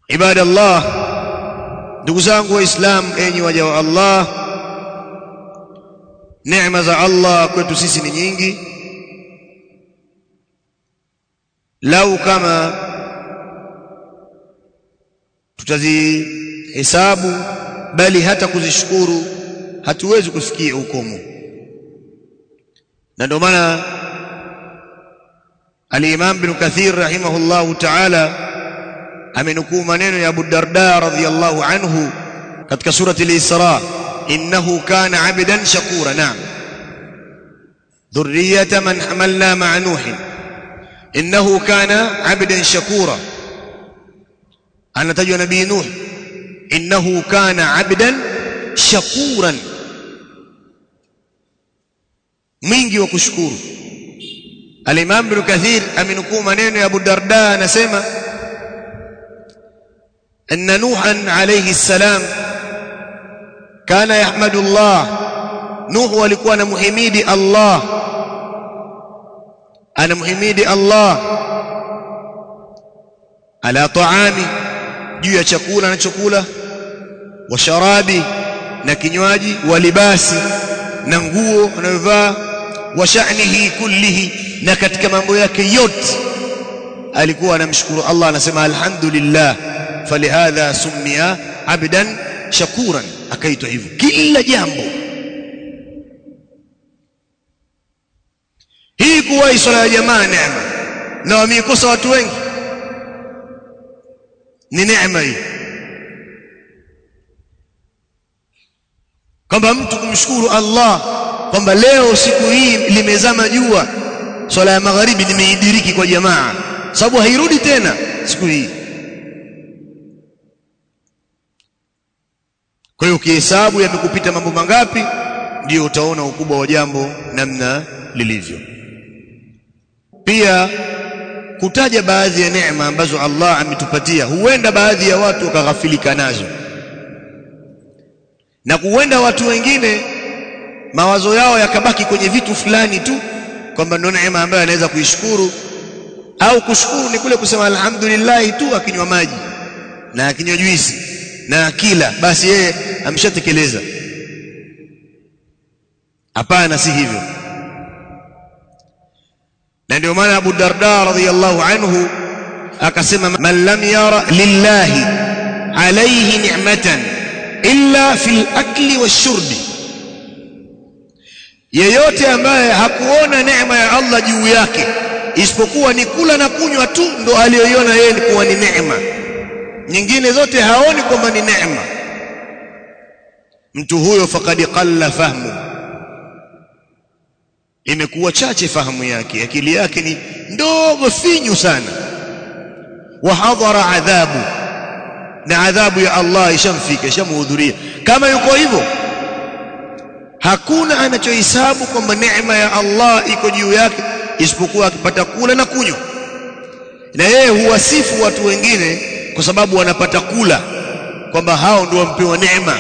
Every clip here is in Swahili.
ibada Allah ndugu zangu waislamu enyi waja wa Allah neema za Allah kwetu sisi ni nyingi lau kama tutazihesabu bali hata kuzishukuru hatuwezi kufikia ukomo na ndio maana al-Imam Ibn Kathir rahimahullahu ta'ala amenukuu maneno ya Abu Darda radhiyallahu anhu katika surati al-Isra innahu kana 'abdan shakura na'am dhurriyyata man hamalna ma'a nuh innahu kana 'abdan shakura anatajwa nabii nuh innahu kana 'abdan shakuran mwingi wa kushukuru al-Imam Ibn Kathir amenukuu maneno ya Abu Darda anasema أن نوحا عليه السلام كان يحمد الله نوح walikuwa anamhimidi Allah anamhimidi Allah ala taami juu ya chakula anachokula wa sharabi na kinywaji wa libasi na nguo anayovaa wa sha'nihi kullihi na katika mambo yake yote alikuwa anamshukuru Allah anasema alhamdulillah falihadha summiya abdan shakuran akaitwa hivyo kila jambo hii kuwa swala ya jamaa neema na wameikosa watu wengi ni neema hii kwamba mtu kumshukuru Allah kwamba leo siku hii limezama jua swala ya magharibi nimeidiriki kwa jamaa sababu hairudi tena siku hii Kwa hiyo ukihesabu yamekupita mambo mangapi ndio utaona ukubwa wa jambo namna lilivyo. Pia kutaja baadhi ya neema ambazo Allah ametupatia, huenda baadhi ya watu wakaghafilika nazo, na huenda watu wengine mawazo yao yakabaki kwenye vitu fulani tu, kwamba ndio neema ambayo anaweza kuishukuru au kushukuru ni kule kusema alhamdulillah tu, akinywa maji na akinywa juisi na akila basi yeye ameshatekeleza hapana si hivyo na ndio maana Abu Darda radhiyallahu anhu akasema man lam yara lillahi alayhi ni'matan illa fil akli washurbi yeyote ambaye hakuona neema ya Allah juu yake isipokuwa ni kula na kunywa tu ndo aliyoiona yeye ni kuwa ni neema nyingine zote haoni kwamba ni neema mtu huyo faqad qalla fahmu imekuwa chache fahamu yake akili yake ni ndogo finyu sana wa hadhara adhabu na adhabu ya Allah ishamfika ishamhudhuria kama yuko hivyo hakuna anachohesabu kwamba neema ya Allah iko juu yake isipokuwa akipata kula na kunywa na yeye huwasifu watu wengine kwa sababu wanapata kula kwamba hao ndio wampewa neema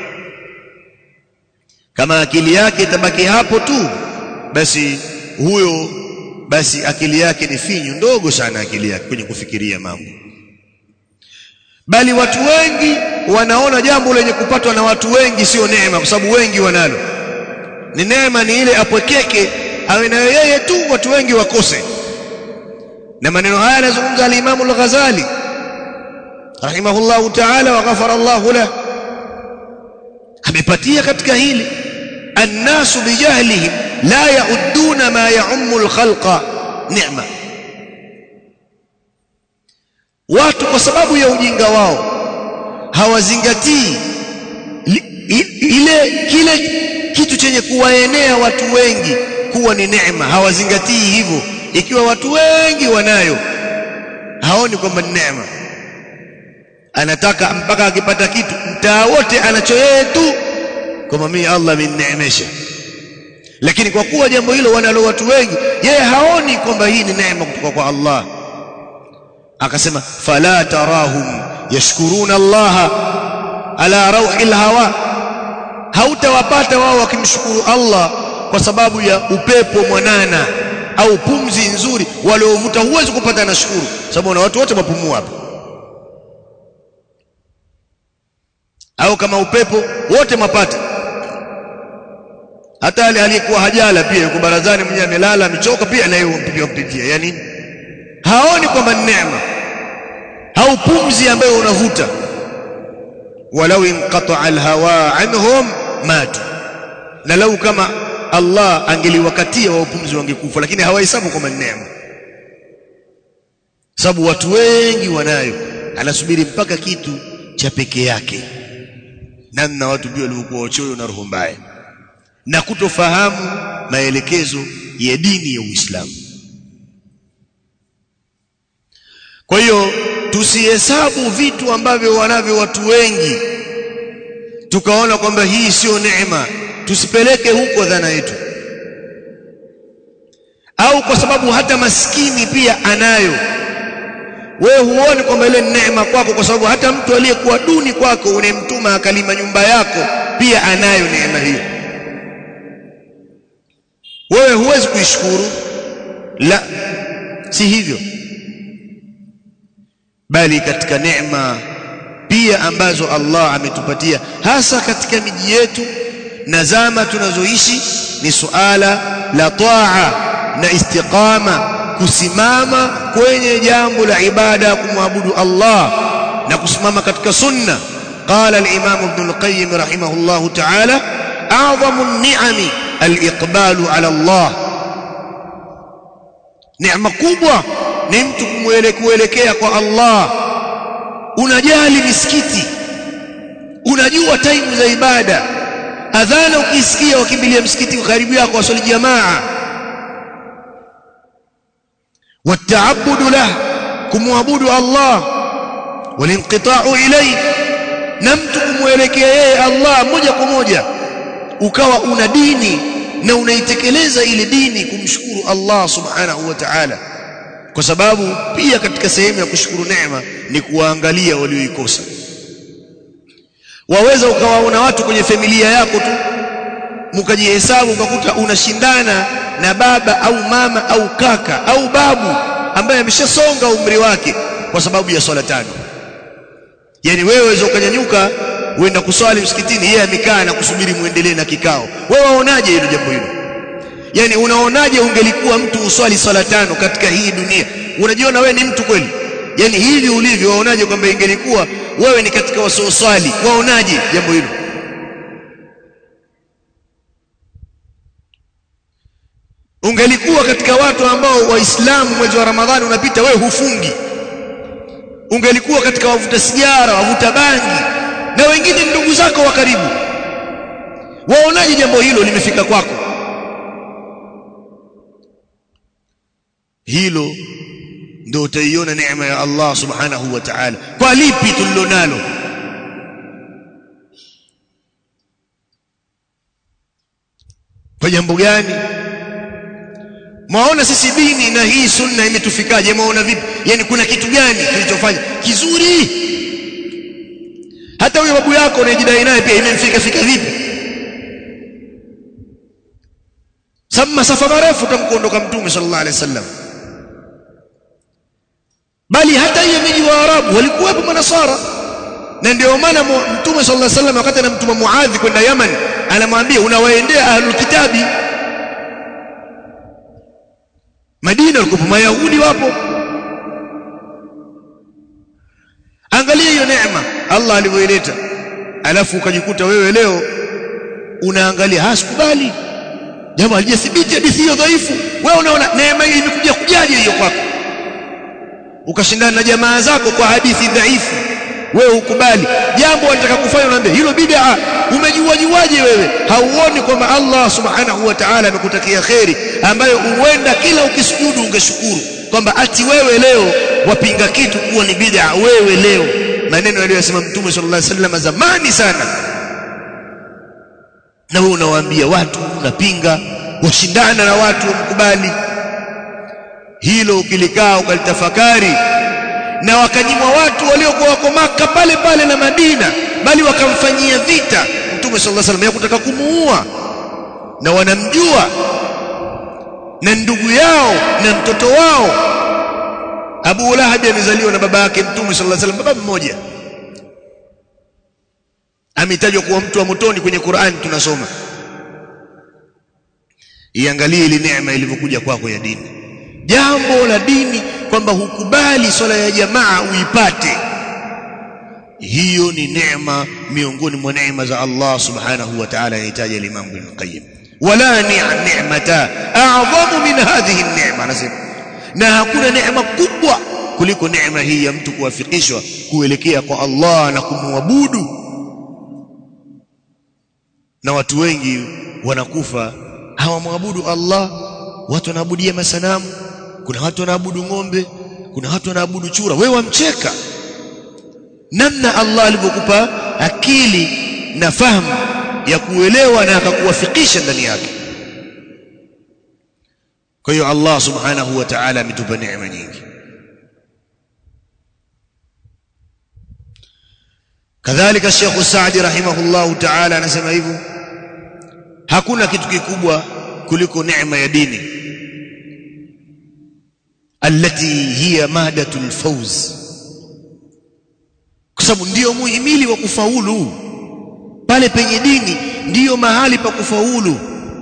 kama akili yake itabaki hapo tu basi huyo basi akili yake ni finyu ndogo sana akili yake kwenye kufikiria mambo bali watu wengi wanaona jambo lenye kupatwa na watu wengi sio neema kwa sababu wengi wanalo ni neema ni ile apwekeke awe nayo yeye tu watu wengi wakose na maneno haya yanazungumza al-Imam al-Ghazali rahimahullahu ta'ala wa ghafara Allah lahu amepatia katika hili annasu bijahlihim la yaudduna ma yaummu al-khalqa ni'ma watu kwa sababu ya ujinga wao hawazingatii ile kile kitu chenye kuwaenea watu wengi kuwa ni neema hawazingatii hivyo ikiwa watu wengi wanayo haoni kwamba ni neema anataka mpaka akipata kitu mtaa wote anacho yeye tu kama mimi Allah amenineemesha lakini kwa kuwa jambo hilo wanalo watu wengi yeye haoni kwamba hii ni neema kutoka kwa Allah akasema fala tarahum yashkuruna Allah ala rauhil hawa hautawapata wao wakimshukuru Allah kwa sababu ya upepo mwanana au pumzi nzuri waliovuta huwezi kupata na shukuru sababu na watu wote wapumua hapa au kama upepo wote mapata hata ale aliyekuwa hajala pia yuko barazani mwenyewe amelala amechoka pia naye umpigia mpigia yani haoni kwamba ni neema au pumzi ambayo unavuta walau inqata alhawa anhum matu na lau kama Allah angeliwakatia wa upumzi wangekufa lakini hawahesabu kwamba ni neema sababu watu wengi wanayo anasubiri mpaka kitu cha peke yake namna watu ndio waliokuwa wachoyo na roho mbaya na kutofahamu maelekezo ya dini ya Uislamu kwa hiyo tusihesabu vitu ambavyo wanavyo watu wengi tukaona kwamba hii sio neema tusipeleke huko dhana yetu au kwa sababu hata maskini pia anayo wewe huoni kwamba ile neema kwako kwa sababu hata mtu aliyekuwa duni kwako unemtuma akalima nyumba yako pia anayo neema hiyo wewe huwezi kuishukuru la si hivyo bali katika neema pia ambazo Allah ametupatia hasa katika miji yetu na zama tunazoishi ni suala la taa na istiqama kusimama kwenye jambo la ibada kumwabudu Allah na kusimama katika sunna qala al-imam ibn al-qayyim rahimahullah ta'ala a'zamu an-ni'ami al-iqbalu ala Allah neema kubwa ni mtu kumwelekea kwa Allah unajali misikiti unajua taimu za ibada adhana ukisikia wakimbilia msikiti karibu yako wasali jamaa wataabudu lah kumwabudu Allah walinqita'u ilayhi na mtu kumwelekea yeye Allah moja kwa moja ukawa una dini na unaitekeleza ile dini kumshukuru Allah subhanahu wa ta'ala kwa sababu pia katika sehemu ya kushukuru neema ni kuwaangalia walioikosa waweza ukawaona watu kwenye familia yako tu mkajihesabu ukakuta unashindana na baba au mama au kaka au babu ambaye ameshasonga umri wake kwa sababu ya swala tano yani wewe waweza ukanyanyuka uenda kuswali msikitini yeye amekaa na kusubiri muendelee na kikao wewe waonaje hilo jambo hilo yani unaonaje ungelikuwa mtu uswali swala tano katika hii dunia unajiona wewe ni mtu kweli yani hivi ulivyo waonaje kwamba ingelikuwa wewe ni katika wasioswali waonaje jambo hilo ungelikuwa katika watu ambao waislamu mwezi wa ramadhani unapita wewe hufungi ungelikuwa katika wavuta sigara wavuta bangi na wengine ndugu zako wa karibu waonaje jambo hilo limefika kwako hilo ndio utaiona neema ya Allah subhanahu wa ta'ala kwa lipi tulilonalo kwa jambo gani mwaona sisi dini na hii sunna imetufikaje mwaona vipi yani kuna kitu gani kilichofanya kizuri hata huyo babu yako unayejidai naye pia imemfika fika vipi sababu masafa marefu tamkuondoka mtume sallallahu alaihi wasallam bali hata hiyo miji wa Arabu walikuwepo manasara na ndio maana mtume sallallahu alaihi wasallam wakati anamtuma Muadhi kwenda Yaman anamwambia unawaendea ahlul kitabi Madina walikuwa Mayahudi wapo angalia hiyo neema Allah alivyoileta alafu ukajikuta wewe leo unaangalia hasikubali jambo halijathibiti hadithi hiyo dhaifu wewe unaona neema hii imekuja kujaje hiyo kwako ukashindana na jamaa zako kwa hadithi dhaifu wewe ukubali jambo wanataka kufanya unaambia hilo bid'a umejua juaje wewe hauoni kwamba Allah subhanahu wa ta'ala amekutakia kheri ambayo huenda kila ukisujudu ungeshukuru kwamba ati wewe leo wapinga kitu kuwa ni bid'a wewe leo maneno aliyosema mtume sallallahu alaihi wasallam zamani sana na wewe unawaambia watu unapinga washindana na watu wamkubali hilo ukilikaa ukalitafakari na wakanyimwa watu waliokuwa wako maka pale pale na Madina bali wakamfanyia vita Mtume sallallahu alaihi wasallam ya kutaka kumuua na wanamjua na ndugu yao na mtoto wao Abu Lahab amezaliwa na baba yake Mtume sallallahu alaihi wasallam baba mmoja ametajwa kuwa mtu wa motoni kwenye Qur'an tunasoma iangalie ile neema ilivyokuja kwako ya dini jambo la dini kwamba hukubali swala ya jamaa uipate hiyo ni neema miongoni mwa neema za Allah subhanahu wa ta'ala yahitaji al-Imam Ibn Qayyim wala ni'mata a'zamu min hadhihi an-ni'ma anasema na hakuna neema kubwa kuliko neema hii ya mtu kuwafikishwa kuelekea kwa Allah na kumwabudu na watu wengi wanakufa hawamwabudu Allah watu wanaabudia masanamu kuna watu wanaabudu ng'ombe kuna watu wanaabudu chura wewe wamcheka namna Allah alivyokupa akili na fahamu ya kuelewa na akakuwafikisha ndani yake kwa hiyo Allah subhanahu wa ta'ala ametupa neema nyingi kadhalika Sheikh Saadi rahimahullahu ta'ala anasema hivyo hakuna kitu kikubwa kuliko neema ya dini التي هي مادة الفوز kwa sababu ndio muhimili wa kufaulu pale penye dini ndiyo mahali pa kufaulu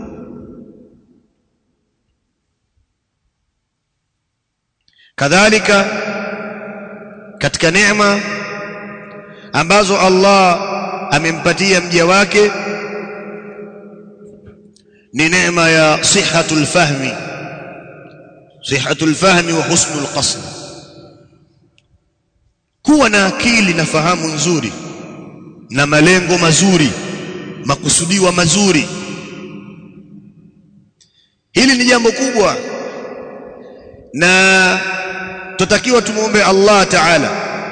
kadhalika katika neema ambazo Allah amempatia mja wake ni neema ya sihatul fahmi sihatul fahmi wa husnul qasd kuwa na akili na fahamu nzuri na malengo mazuri makusudiwa mazuri hili ni jambo kubwa na tutakiwa tumuombe Allah Ta'ala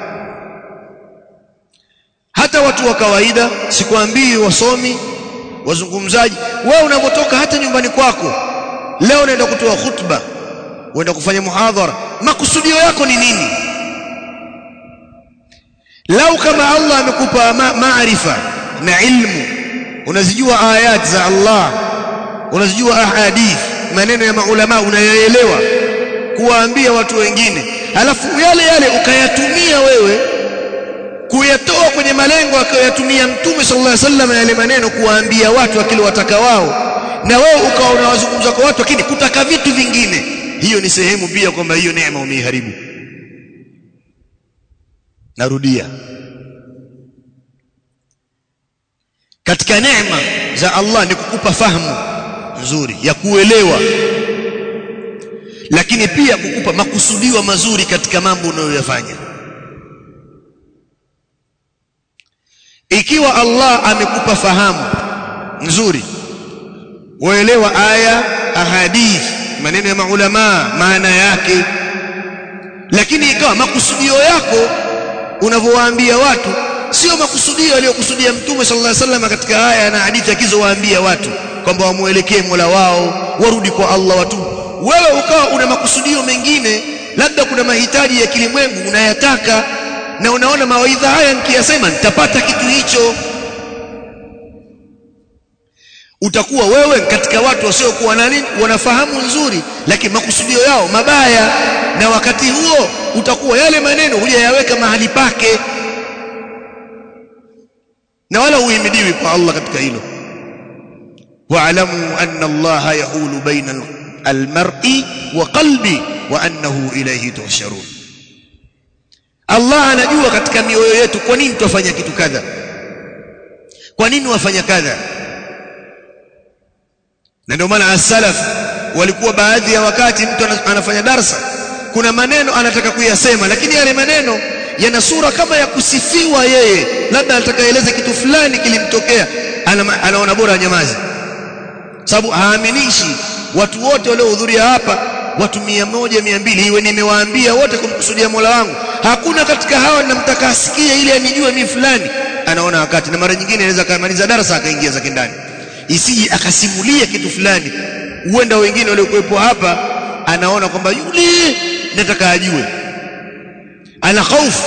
hata watu wa kawaida sikwambii wasomi wazungumzaji wewe unapotoka hata nyumbani kwako leo unaenda kutoa khutba uenda kufanya muhadhara makusudio yako ni nini lau kama Allah amekupa maarifa na ilmu unazijua ayat za Allah unazijua ahadith maneno ya maulama unayaelewa kuwaambia watu wengine alafu yale yale ukayatumia wewe kuyatoa kwenye malengo akayatumia mtume sallallahu alaihi wasallam yale maneno kuwaambia watu akili wataka wao na wewe ukawa unawazungumza kwa watu lakini kutaka vitu vingine hiyo ni sehemu pia kwamba hiyo neema umeiharibu narudia katika neema za Allah ni kukupa fahamu nzuri ya kuelewa lakini pia kukupa makusudiwa mazuri katika mambo unayoyafanya ikiwa Allah amekupa fahamu nzuri waelewa aya ahadith maneno ya maulama maana yake lakini ikawa makusudio yako unavyowaambia watu sio makusudio aliyokusudia mtume sallallahu alaihi wasallam katika aya na hadithi akizowaambia watu kwamba wamuelekee Mola wao warudi kwa Allah watu wewe ukawa una makusudio mengine labda kuna mahitaji ya kilimwengu unayataka na unaona mawaidha haya nikiyasema nitapata kitu hicho utakuwa wewe katika watu wasiokuwa na nini wanafahamu nzuri lakini makusudio yao mabaya na wakati huo utakuwa yale maneno hujayaweka mahali pake na wala uhimidiwi kwa Allah katika hilo wa'lamu anna Allah yahulu baina almar'i wa qalbi wa annahu ilayhi tuhsharun Allah anajua katika mioyo yetu kwa nini twafanya kitu kadha kwa nini wafanya kadha na ndio maana as-salaf walikuwa baadhi ya wakati mtu anafanya darsa kuna maneno anataka kuyasema lakini yale maneno yana sura kama ya kusifiwa yeye labda anataka eleze kitu fulani kilimtokea ana, anaona bora nyamazi sababu haaminishi watu wote waliohudhuria hapa watu mia moja mia mbili iwe nimewaambia wote kumkusudia Mola wangu hakuna katika hawa ninamtaka asikie ili anijue mimi fulani anaona wakati na mara nyingine anaweza kamaliza darasa akaingia zake ndani isiji akasimulia kitu fulani huenda wengine waliokuwepo hapa anaona kwamba yule nataka ajue ana hofu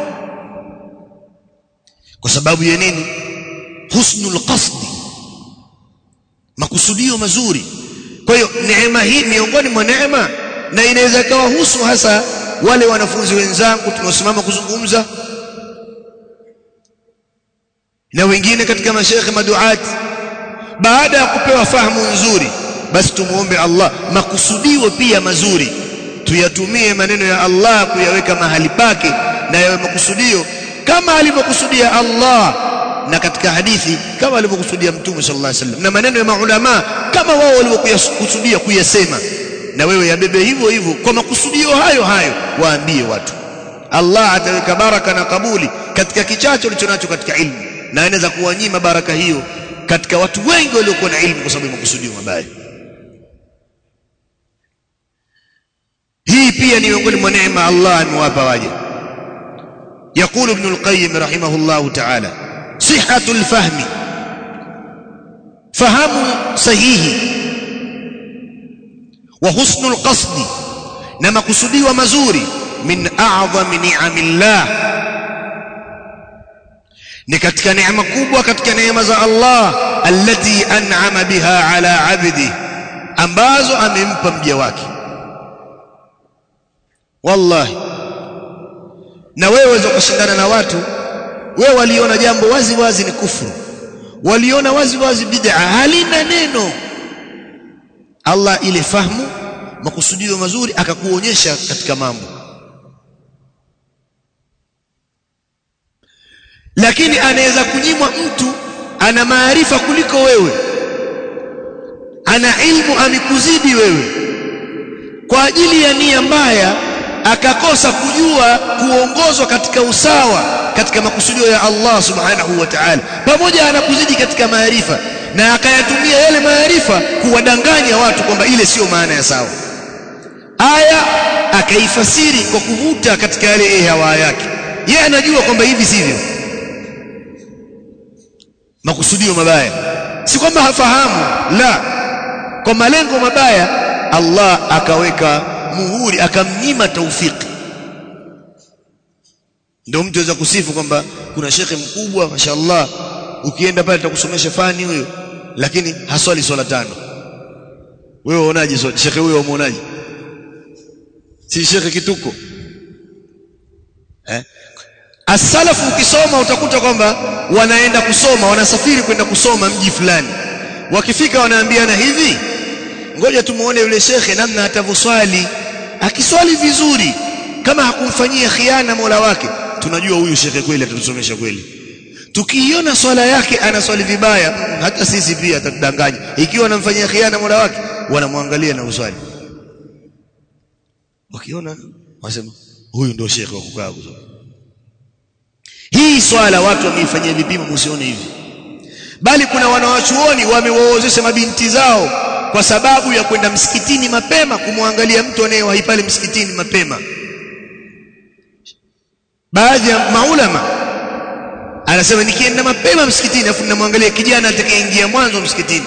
kwa sababu ya nini husnul qasdi makusudio mazuri kwa hiyo neema hii miongoni mwa neema na inaweza kawahusu hasa wale wanafunzi wenzangu tunaosimama kuzungumza na wengine katika mashekhe maduati baada ya kupewa fahamu nzuri basi tumuombe Allah makusudio pia mazuri tuyatumie maneno ya Allah kuyaweka mahali pake na yawe makusudio kama alivyokusudia Allah na katika hadithi kama alivyokusudia Mtume sallallahu alaihi wasallam na maneno ya maulama kama wao walivyokusudia kuyasema na wewe yabebe hivyo hivyo kwa makusudio hayo hayo waambie watu Allah ataweka baraka na kabuli katika kichache ulichonacho katika ilmu na anaweza kuwanyima baraka hiyo katika watu wengi waliokuwa na ilmu kwa sababu ya makusudio mabaya hii pia ni miongoni mwa neema Allah amewapa waja يقول ابن القيم رحمه الله تعالى صحة الفهم فهم صحيح وحسن القصد نما قصدي ومزوري من أعظم نعم الله ni katika neema kubwa katika neema za Allah allati an'ama biha ala abdi ambazo amempa mja wake wallahi na wewe waweza kushindana na watu wewe waliona jambo wazi wazi ni kufuru waliona wazi wazi bid'a halina neno Allah ile fahamu makusudio mazuri akakuonyesha katika mambo lakini anaweza kunyimwa mtu ana maarifa kuliko wewe ana ilmu amekuzidi wewe kwa ajili ya nia mbaya akakosa kujua kuongozwa katika usawa katika makusudio ya Allah subhanahu wa ta'ala pamoja anakuzidi katika maarifa na akayatumia yale maarifa kuwadanganya watu kwamba ile sio maana ya sawa aya akaifasiri kwa kuvuta katika yale hawa yake yeye anajua kwamba hivi sivyo makusudio mabaya si kwamba hafahamu la kwa malengo mabaya Allah akaweka muhuri akamnyima taufiki ndio mtu aweza kusifu kwamba kuna shekhe mkubwa mashallah ukienda pale atakusomesha fani huyo lakini haswali swala tano wewe unaonaje shekhe huyo umuonaje si shekhe kituko eh asalafu ukisoma utakuta kwamba wanaenda kusoma wanasafiri kwenda kusoma mji fulani wakifika wanaambiana hivi ngoja tumuone yule shekhe namna atavoswali akiswali vizuri kama hakumfanyia khiana Mola wake tunajua huyu shekhe kweli atatusomesha kweli tukiiona swala yake anaswali vibaya hata sisi pia atatudanganya ikiwa anamfanyia khiana Mola wake wanamwangalia na uswali wakiona wasema huyu ndio shekhe wa kukaa kusoma hii swala watu wameifanyia vipimo msione hivi bali kuna wanawachuoni wamewaozesha mabinti zao kwa sababu ya kwenda msikitini mapema kumwangalia mtu anayewahi pale msikitini mapema baadhi ya maulama anasema nikienda mapema msikitini afu ninamwangalia kijana atakayeingia mwanzo msikitini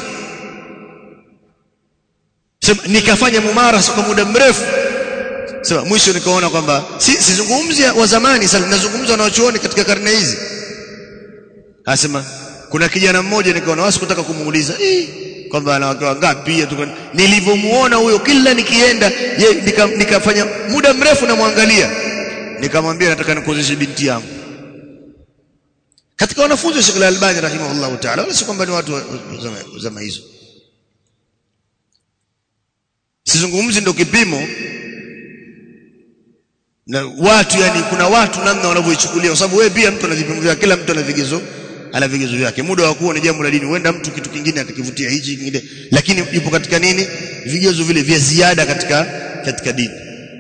sema nikafanya mumarasa kwa muda mrefu sema mwisho nikaona kwamba si sizungumzi wa zamani sasa nazungumza na wachuoni katika karne hizi anasema kuna kijana mmoja nikaona wasi kutaka kumuuliza eh kwamba ana wake wangapi nilivyomuona huyo kila nikienda ye nika, nikafanya muda mrefu namwangalia nikamwambia nataka nikuozeshe binti yangu katika wanafunzi wa Sheikh Al-Albani rahimahullahu ta'ala wala si kwamba ni watu wa zama hizo sizungumzi ndio kipimo na watu yani kuna watu namna wanavyoichukulia kwa sababu wewe pia mtu ana vipimo vyake kila mtu ana vigezo ana vigezo vyake muda wa kuwa ni jambo la dini huenda mtu kitu kingine atakivutia hichi kingine lakini yupo katika nini vigezo vile vya ziada katika katika dini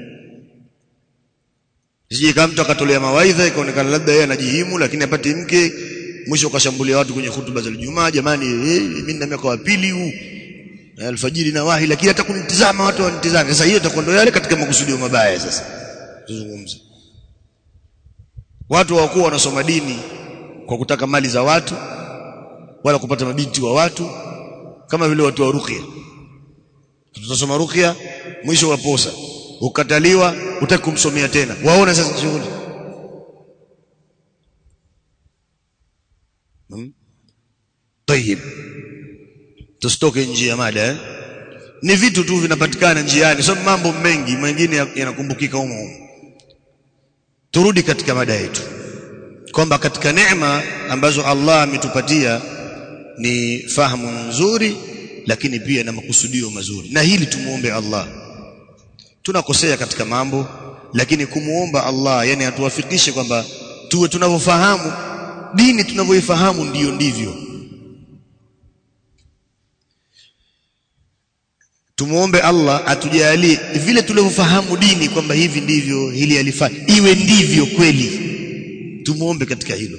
sije kama mtu akatolea mawaidha ikaonekana labda yeye anajihimu lakini apate mke mwisho ukashambulia watu kwenye hutuba za Ijumaa jamani eh, mimi na miaka wa pili huu alfajiri na wahi lakini hata kunitizama watu wanitizame sasa hiyo itakuwa ndio yale katika makusudio mabaya sasa tuzungumze watu hawakuwa wanasoma dini kwa kutaka mali za watu wala kupata mabinti wa watu kama vile watu wa ruqya tutasoma ruqya mwisho waposa ukataliwa utaki kumsomea tena waona sasa shughuli hmm? tayib tusitoke nje ya mada eh? ni vitu tu vinapatikana njiani sio mambo mengi mengine yanakumbukika humo humo turudi katika mada yetu kwamba katika neema ambazo Allah ametupatia ni fahamu nzuri lakini pia na makusudio mazuri na hili tumuombe Allah tunakosea katika mambo lakini kumuomba Allah yani atuwafikishe kwamba tuwe tunavyofahamu dini tunavyoifahamu ndiyo ndivyo tumuombe Allah atujalie vile tulivyofahamu dini kwamba hivi ndivyo hili alifaa iwe ndivyo kweli tumuombe katika hilo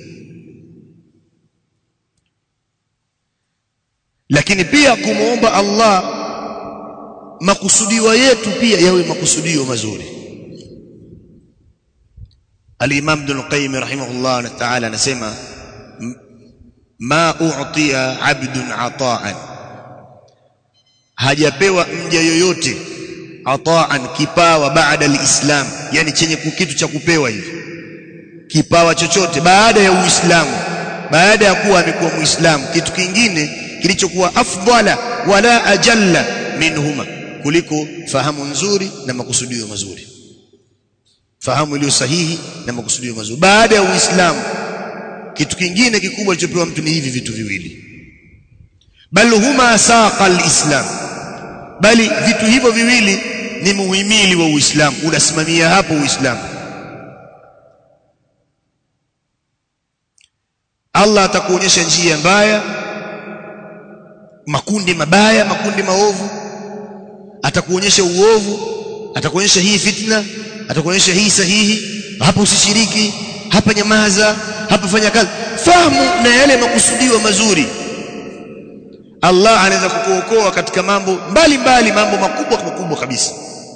lakini pia kumuomba Allah makusudio yetu pia yawe makusudio mazuri Al-Imam Ibn al-Qayyim rahimahullah ta'ala anasema ma u'tiya 'abdun 'ata'an hajapewa mja yoyote ata'an kipawa baada al-Islam yani chenye kitu cha kupewa hivi kipawa chochote baada ya Uislamu baada ya kuwa amekuwa Muislamu kitu kingine kilichokuwa afdala wala ajalla minhuma kuliko fahamu nzuri na makusudio mazuri fahamu iliyo sahihi na makusudio mazuri baada ya Uislamu kitu kingine kikubwa kilichopewa mtu ni hivi vitu viwili bal huma saqa alislam bali vitu hivyo viwili ni muhimili wa Uislamu unasimamia hapo Uislamu Allah atakuonyesha njia mbaya makundi mabaya makundi maovu atakuonyesha uovu atakuonyesha hii fitna atakuonyesha hii sahihi hapa usishiriki hapa nyamaza hapa fanya kazi fahamu na yale makusudio mazuri Allah anaweza kukuokoa katika mambo mbali mbali mambo makubwa makubwa kabisa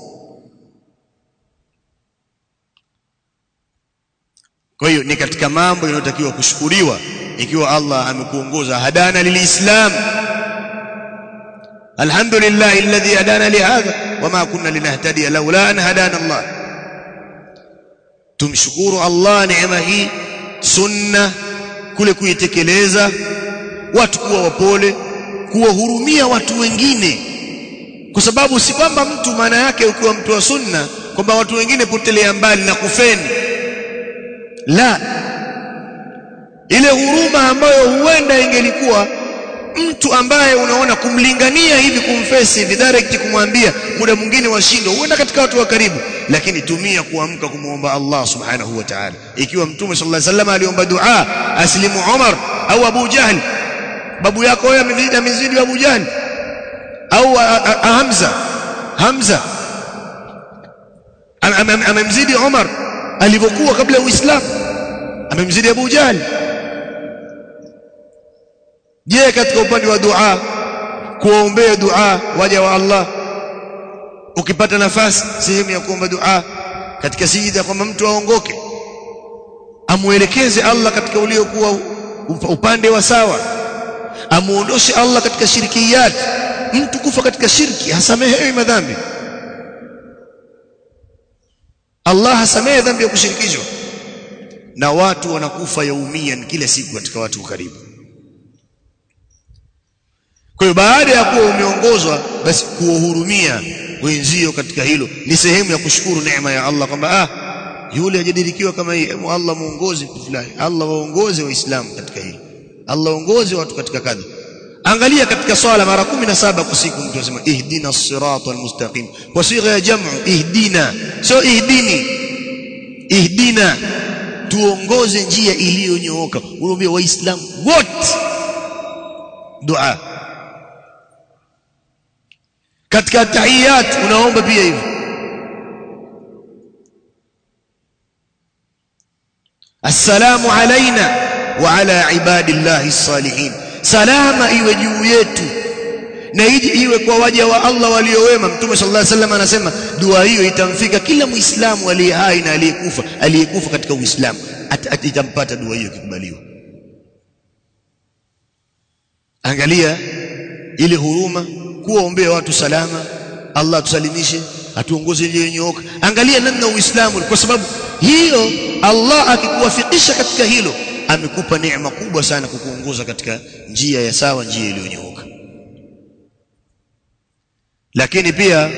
kwa hiyo ni katika mambo yanayotakiwa kushukuriwa ikiwa Allah amekuongoza hadana lilislam alhamdulillah alladhi hadana lihadha wama kunna linahtadiya laula an hadana Allah tumshukuru Allah neema hii sunna kule kuitekeleza watu kuwa wapole kuwahurumia watu wengine kwa sababu si kwamba mtu maana yake ukiwa mtu wa sunna kwamba watu wengine potelea mbali na kufeni la ile huruma ambayo huenda ingelikuwa mtu ambaye unaona kumlingania hivi kumfesi hivi direct kumwambia muda mwingine washindo huenda katika watu wa karibu lakini tumia kuamka kumuomba Allah subhanahu wa ta'ala ikiwa mtume sallallahu alaihi wasallam aliomba dua aslimu Umar au Abu Jahl babu yako wewe amezidi amezidi Abu Jahl au Hamza Hamza amemzidi Umar alivyokuwa kabla ya Uislamu amemzidi Abu Jahl je katika upande wa dua kuombea dua waja wa Allah ukipata nafasi sehemu ya kuomba dua katika sijida kwamba mtu aongoke amuelekeze Allah katika uliokuwa upande wa sawa amuondoshe Allah katika shirikiyat mtu kufa katika shirki hasamehewi madhambi Allah hasamehe dhambi ya kushirikishwa na watu wanakufa yaumia kila siku katika watu karibu kwa hiyo baada ya kuwa umeongozwa basi kuwahurumia wenzio katika hilo ni sehemu ya kushukuru neema ya Allah kwamba ah yule hajadirikiwa kama hii Allah muongoze fulani Allah waongoze waislamu katika hili Allah waongoze watu katika kadha angalia katika swala mara 17 kwa siku mtu anasema ihdina as-sirata al-mustaqim kwa sigha ya jam'u ihdina sio ihdini ihdina tuongoze njia iliyonyooka unaambia waislamu wote dua katika tahiyat unaomba pia hivi assalamu alaina wa ala ibadillahi salihin salama iwe juu yetu na ije iwe kwa waja wa Allah waliowema mtume sallallahu alaihi wasallam anasema dua hiyo itamfika kila muislamu aliye hai na aliyekufa aliyekufa katika uislamu itampata dua hiyo ikikubaliwa angalia ile huruma kuwaombea watu salama Allah tusalimishe atuongoze njia nyooka angalia namna uislamu kwa sababu hiyo Allah akikuwafikisha katika hilo amekupa neema kubwa sana kukuongoza katika njia ya sawa njia iliyonyooka lakini pia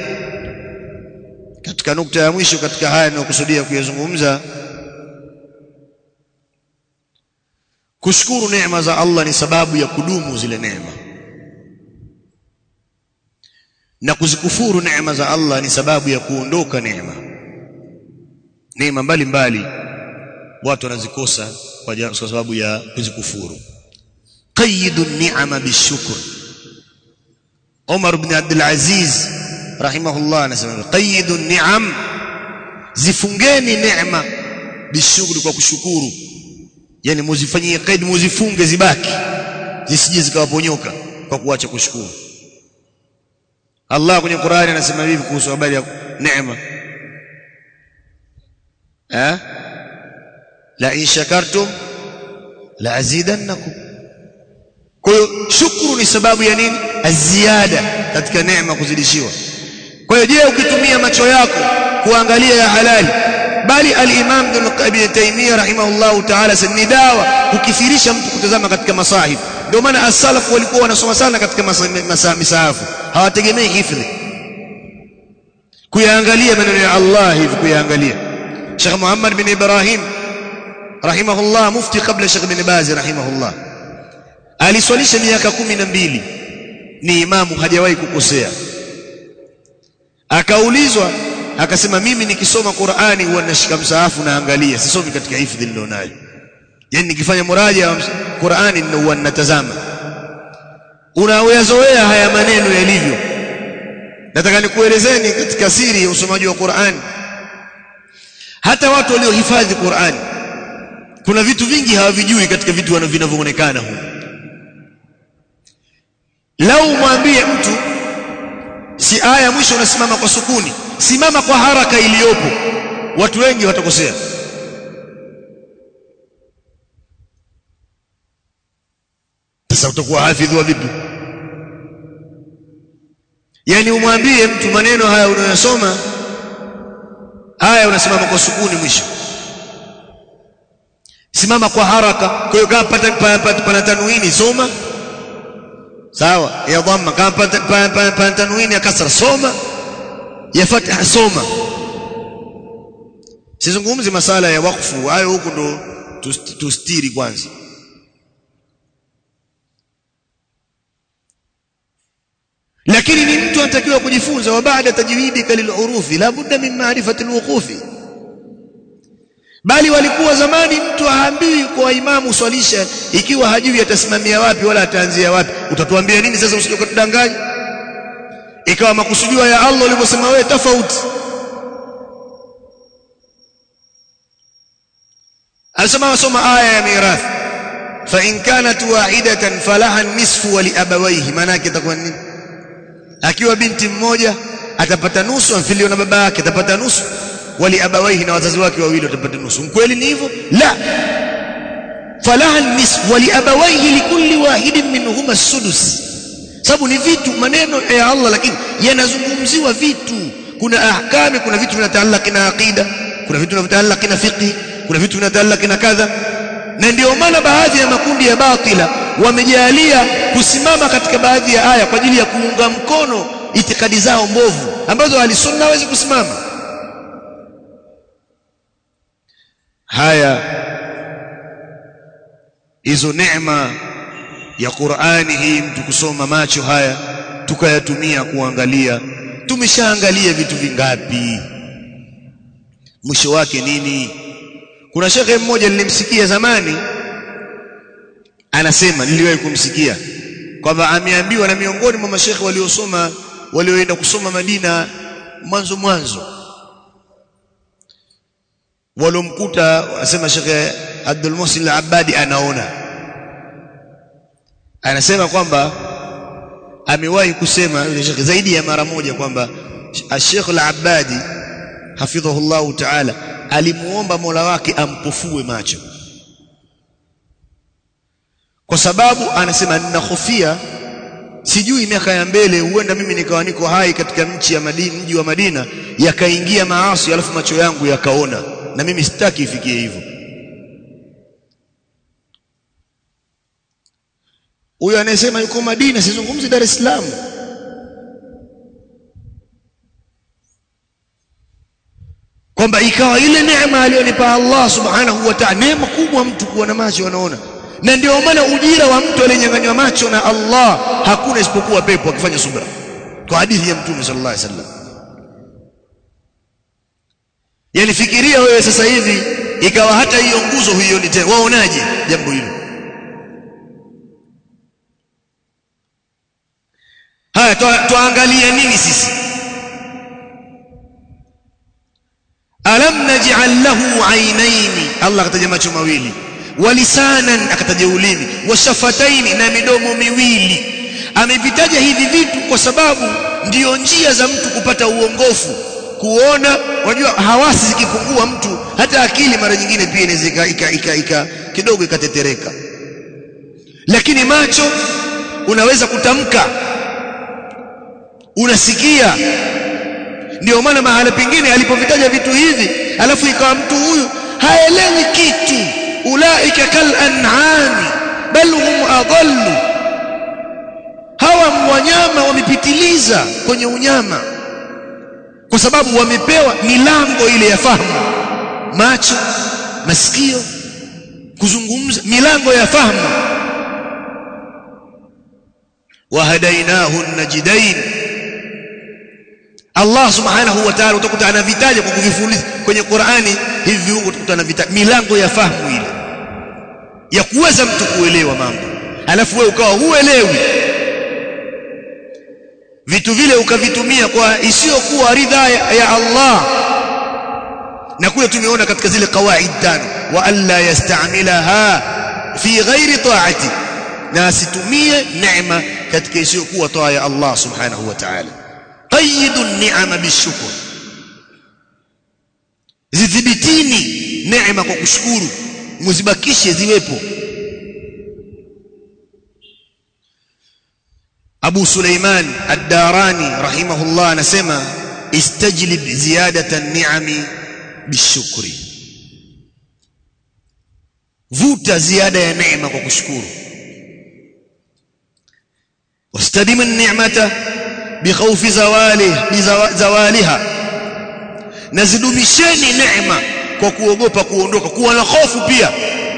katika nukta ya mwisho katika haya ninayokusudia kuyazungumza kushukuru neema za Allah ni sababu ya kudumu zile neema na kuzikufuru neema za Allah ni sababu ya kuondoka neema neema mbalimbali watu wanazikosa kwa sababu ya kuzikufuru qayidu ni'ama bishukr Umar ibn Abdul Aziz rahimahullah anasema qayidu ni'am zifungeni neema bishukri kwa kushukuru yani muzifanyie qaid muzifunge zibaki zisije zikawaponyoka kwa kuacha kushukuru Allah kwenye Qur'ani anasema hivi kuhusu habari ya neema eh la in shakartum la azidannakum kwa hiyo shukuru ni sababu ya nini aziada katika neema kuzidishiwa kwa hiyo je ukitumia macho yako kuangalia ya halali bali al-Imam Ibn Taymiyyah rahimahullahu ta'ala ni dawa kukithirisha mtu kutazama katika masahif ndio maana as-salaf walikuwa wanasoma sana katika misahafu hawategemei hifdhi kuyaangalia maneno ya Allah hivi kuyaangalia Sheikh Muhammad bin Ibrahim rahimahullah mufti kabla Sheikh bin Baz rahimahullah aliswalisha miaka kumi na mbili ni imamu hajawahi kukosea akaulizwa akasema mimi nikisoma Qur'ani huwa nashika msaafu naangalia sisomi katika hifdhi nilionayo yani nikifanya muraja wa Qur'ani ndio huwa ninatazama unaoyazoea haya maneno yalivyo nataka nikuelezeni katika siri ya usomaji wa Qur'ani hata watu waliohifadhi Qur'ani kuna vitu vingi hawavijui katika vitu vinavyoonekana huko lau mwambie mtu si aya mwisho unasimama kwa sukuni simama kwa haraka iliyopo watu wengi watakosea sasa utakuwa hafidhi wa vipi yani umwambie mtu maneno haya unayosoma aya unasimama kwa sukuni mwisho simama kwa haraka kwa hiyo kama pana tanwini soma sawa ya dhamma kama pana tanwini ya kasra soma ya fatha soma sizungumzi masala ya wakfu hayo huku ndo tustiri kwanza lakini ni mtu anatakiwa kujifunza wa baada tajwidika lilurufi la budda min ma'rifati alwuqufi bali walikuwa zamani mtu haambiwi kwa imamu swalisha ikiwa hajui atasimamia wapi wala ataanzia wapi utatuambia nini sasa usije kutudanganya ikawa makusudio ya Allah ulivyosema wewe tofauti alisema wasoma aya ya mirathi fa in kanat wahidatan falaha nisfu wa liabawayhi maana yake itakuwa nini akiwa binti mmoja atapata nusu amfilio na baba yake atapata nusu wali abawaihi na wazazi wake wawili watapata nusu kweli ni hivyo la falaha nisfu wali abawaihi likulli wahidin minhuma sudus sababu ni vitu maneno ya Allah lakini yanazungumziwa vitu kuna ahkami kuna vitu vinataallaki na aqida kuna vitu vinataallaki na fiqh kuna vitu vinataallaki na kadha na ndio maana baadhi ya makundi ya batila wamejalia kusimama katika baadhi ya aya kwa ajili ya kuunga mkono itikadi zao mbovu ambazo ahlisunna hawezi kusimama haya hizo neema ya Qur'ani hii mtu kusoma macho haya tukayatumia kuangalia tumeshaangalia vitu vingapi mwisho wake nini kuna shekhe mmoja nilimsikia zamani anasema niliwahi kumsikia kwamba ameambiwa na miongoni mwa mashekhe waliosoma walioenda kusoma Madina mwanzo mwanzo walomkuta asema shekhe Abdul Muhsin al-Abbadi anaona anasema kwamba amewahi kusema yule shekhe zaidi ya mara moja kwamba Sheikh al-Abbadi hafidhahullahu ta'ala alimuomba Mola wake ampofue macho kwa sababu anasema ninahofia sijui miaka ya mbele huenda mimi nikawa niko hai katika nchi ya Madina mji wa Madina yakaingia maasi alafu macho yangu yakaona na mimi sitaki ifikie hivyo huyo anayesema yuko Madina sizungumzi Dar es Salaam kwamba ikawa ile neema aliyonipa Allah subhanahu wa ta'ala neema kubwa mtu kuwa na macho anaona na ndio maana ujira wa mtu aliyenyang'anywa macho na Allah hakuna isipokuwa pepo akifanya subra kwa hadithi ya mtume sallallahu alaihi wasallam yani fikiria wewe sasa hivi ikawa hata hiyo nguzo huioni tena waonaje jambo hilo haya tuangalie nini sisi alam naj'al lahu aynaini Allah akataja macho mawili walisanan akataja ulimi washafataini na midomo miwili amevitaja hivi vitu kwa sababu ndiyo njia za mtu kupata uongofu kuona unajua hawasi zikipungua mtu hata akili mara nyingine pia inaweza ika, ika, ika, kidogo ikatetereka lakini macho unaweza kutamka unasikia ndio maana mahala pengine alipovitaja vitu hivi alafu ikawa mtu huyu haelewi kitu ulaika kal an'ami bal hum adallu hawa wanyama wamepitiliza kwenye unyama kwa sababu wamepewa milango ile ya fahamu macho masikio kuzungumza milango ya fahamu wahadainahu najidain Allah subhanahu wa ta'ala utakuta anavitaja kwa kuvifuliza kwenye Qur'ani hivi viungo utakuta anavitaja milango ya fahamu ile ya kuweza mtu kuelewa mambo alafu wewe ukawa huelewi vitu vile ukavitumia kwa isiyokuwa ridha ya, ya Allah na kule tumeona katika zile kawaid tano wa alla yasta'milaha fi ghairi ta'ati na asitumie neema katika isiyokuwa taa ya Allah subhanahu wa ta'ala qayyidu ni'ama bishukr zidhibitini neema kwa kushukuru muzibakishe ziwepo Abu Suleiman Ad-Darani rahimahullah anasema istajlib ziyadata an-ni'ami bishukri vuta ziada ya neema kwa kushukuru wastadim an-ni'mata bikhawfi zawali zawaliha nazidumisheni neema kwa kuogopa kuondoka kuwa na hofu pia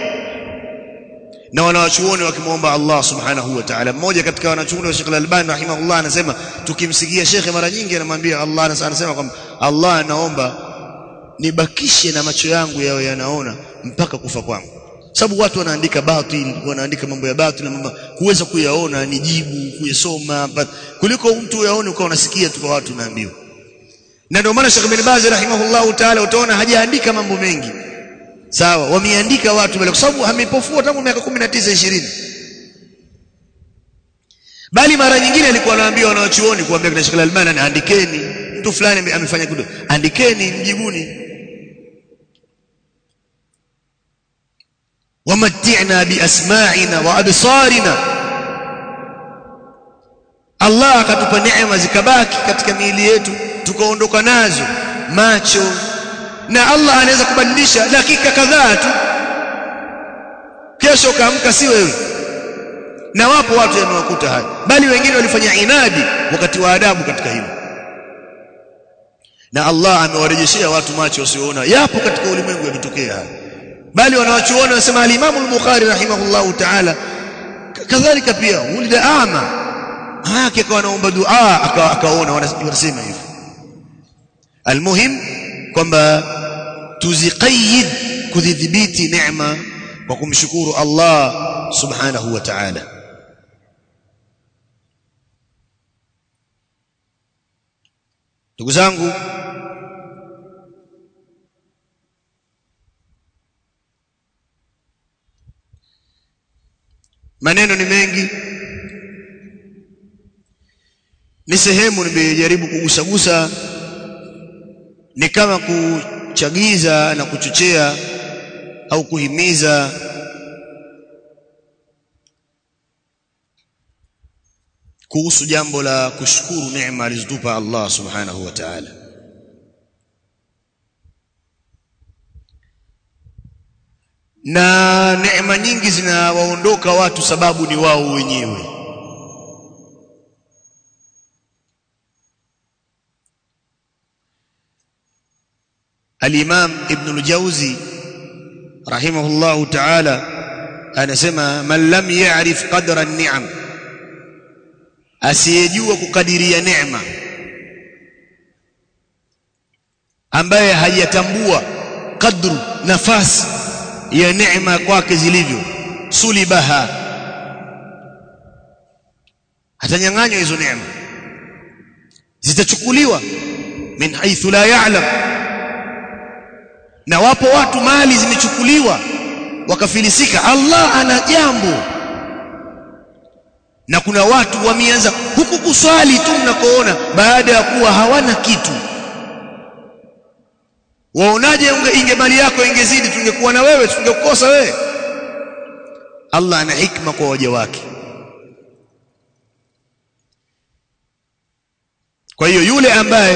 na wanawachuoni wakimwomba Allah subhanahu wa ta'ala mmoja katika wanachuoni wa Sheikh Al-Albani rahimahullah anasema tukimsikia shekhe mara nyingi anamwambia Allah anasema kwamba Allah anaomba nibakishe na macho yangu yao yanaona mpaka kufa kwangu sababu watu wanaandika batil wanaandika mambo ya batil na mambo kuweza kuyaona ni jibu kuyasoma kuliko mtu yaone ukawa unasikia tu kwa watu naambiwa na ndio maana Sheikh bin Baz rahimahullah ta'ala utaona hajaandika mambo mengi sawa wameandika watu mbele kwa sababu amepofua tangu miaka 19 20 bali mara nyingine alikuwa anawaambia wanawachuoni kuambia kina Sheikh Al-Albani andikeni mtu fulani amefanya kitu andikeni mjibuni wamatti'na biasma'ina wa absarina Allah akatupa neema zikabaki katika miili yetu tukaondoka nazo macho na Allah anaweza kubadilisha dakika kadhaa tu kesho kaamka si wewe na wapo watu yamewakuta haya bali wengine walifanya inadi wakati wa adabu katika hilo na Allah amewarejeshea watu macho wasioona yapo katika ulimwengu yametokea haya bali wanawachuona wanasema al-Imam al-Bukhari rahimahullahu ta'ala kadhalika pia ulida ama yake akawa anaomba dua akaona wanasema hivyo almuhim kwamba tuziqayyid kudhibiti neema kwa kumshukuru Allah subhanahu wa ta'ala ndugu zangu maneno ni mengi ni sehemu nimejaribu kugusagusa ni kama kuchagiza na kuchochea au kuhimiza kuhusu jambo la kushukuru neema alizotupa Allah subhanahu wa ta'ala na neema nyingi zinawaondoka watu sababu ni wao wenyewe Al-Imam Ibn al-Jawzi rahimahullahu ta'ala anasema man lam ya'rif qadra an-ni'am asiyejua kukadiria neema ambaye hajatambua kadru nafasi ya neema kwake zilivyo sulibaha atanyang'anywa hizo neema zitachukuliwa min haithu la ya'lam na wapo watu mali zimechukuliwa wakafilisika Allah ana jambo na kuna watu wameanza huku kuswali tu mnakoona baada ya kuwa hawana kitu waonaje inge mali yako ingezidi tungekuwa na wewe tungekukosa wewe Allah ana hikma kwa waja wake kwa hiyo yule ambaye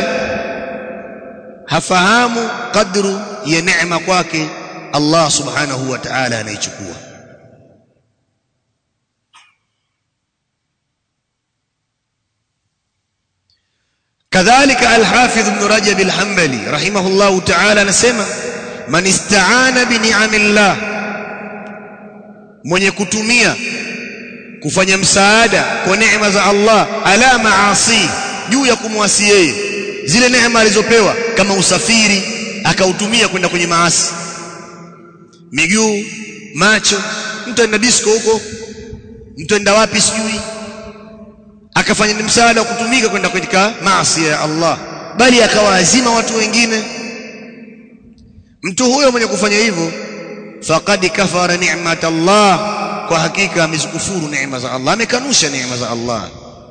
hafahamu kadru ya neema kwake Allah subhanahu wa ta'ala anaichukua كذلك الحافظ ابن رجب الحنبلي رحمه الله تعالى نسمع من استعان بنعم الله mwenye kutumia kufanya msaada kwa neema za Allah ala maasi juu ya kumwasi yeye zile neema alizopewa kama usafiri akautumia kwenda kwenye maasi miguu macho mtu enda disco huko mtu enda wapi sijui akafanya msaada wa kutumika kwenda katika maasi ya Allah bali akawaazima watu wengine mtu huyo mwenye kufanya hivyo faqad kafara ni'mat Allah kwa hakika amezikufuru neema za Allah amekanusha neema za Allah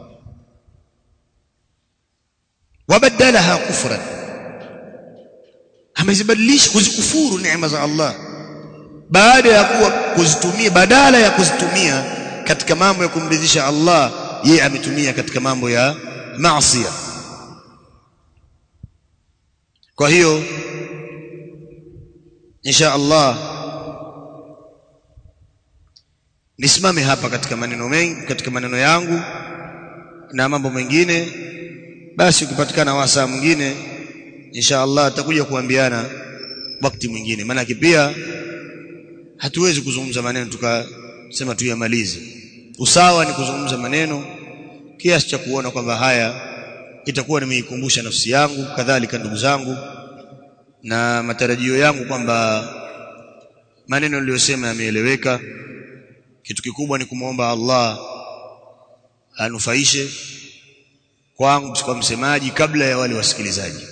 wabadalaha kufran amezibadilisha kuzikufuru neema za Allah baada ya kuwa kuzitumia badala ya kuzitumia katika mambo ya kumridhisha Allah yeye ametumia katika mambo ya maasi kwa hiyo insha Allah nisimame hapa katika maneno mengi katika maneno yangu na mambo mengine basi ukipatikana wasaa mwingine insha Allah atakuja kuambiana wakati mwingine maana pia hatuwezi kuzungumza maneno tukasema tuyamalize usawa ni kuzungumza maneno kiasi cha kuona kwamba haya itakuwa nimeikumbusha nafsi yangu kadhalika ndugu zangu na matarajio yangu kwamba maneno niliyosema yameeleweka kitu kikubwa ni kumwomba Allah anufaishe kwangu kwa msemaji kabla ya wale wasikilizaji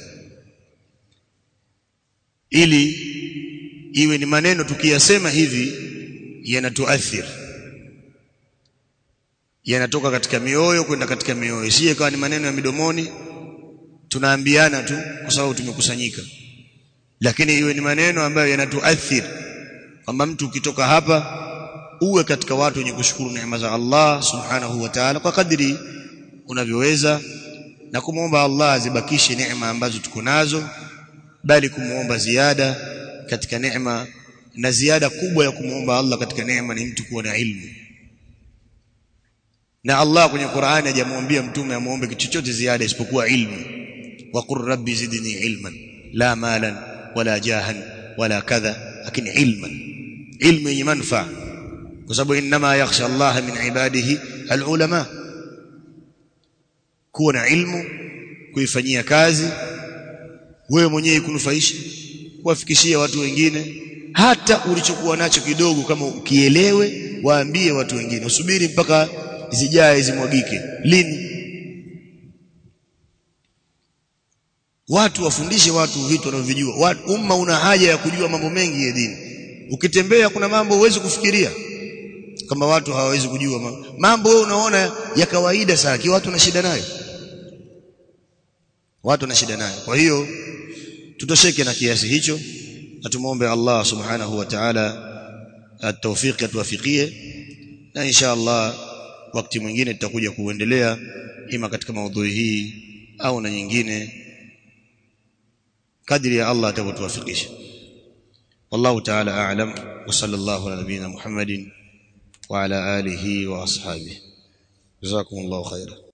ili iwe ni maneno tukiyasema hivi yanatuathiri yanatoka katika mioyo kwenda katika mioyo isije kawa ni maneno ya midomoni tunaambiana tu kwa sababu tumekusanyika lakini iwe ni maneno ambayo yanatuathiri kwamba mtu ukitoka hapa uwe katika watu wenye kushukuru neema za Allah subhanahu wa ta'ala kwa kadri unavyoweza na kumwomba Allah azibakishe neema ambazo tuko nazo bali kumwomba ziada katika neema na ziada kubwa ya kumwomba Allah katika neema ni mtu kuwa na ilmu na Allah kwenye Qur'ani hajamwambia mtume amuombe kitu chochote ziada isipokuwa ilmu wa qur rabbi zidni ilman la malan wala jahan wala kadha lakini ilman ilmu yenye manufaa kwa sababu inma yakhsha Allah min ibadihi alulama kuwa na ilmu kuifanyia kazi wewe mwenyewe kunufaisha kuwafikishia watu wengine hata ulichokuwa nacho kidogo kama ukielewe waambie watu wengine usubiri mpaka zijae zimwagike lini watu wafundishe watu vitu wanavyojua umma una haja ya kujua mambo mengi ya dini ukitembea kuna mambo huwezi kufikiria kama watu hawawezi kujua mambo, mambo wewe unaona ya kawaida sana ki watu na shida nayo watu na shida nayo kwa hiyo tutosheke na kiasi hicho na tumuombe Allah subhanahu wa ta'ala at-tawfiq atuwafikie na insha Allah wakati mwingine tutakuja kuendelea ima katika maudhui hii au na nyingine kadri ya Allah atakapotuwafikisha wallahu ta'ala a'lam wa sallallahu ala nabiyyina Muhammadin wa ala alihi wa ashabihi jazakumullahu khairan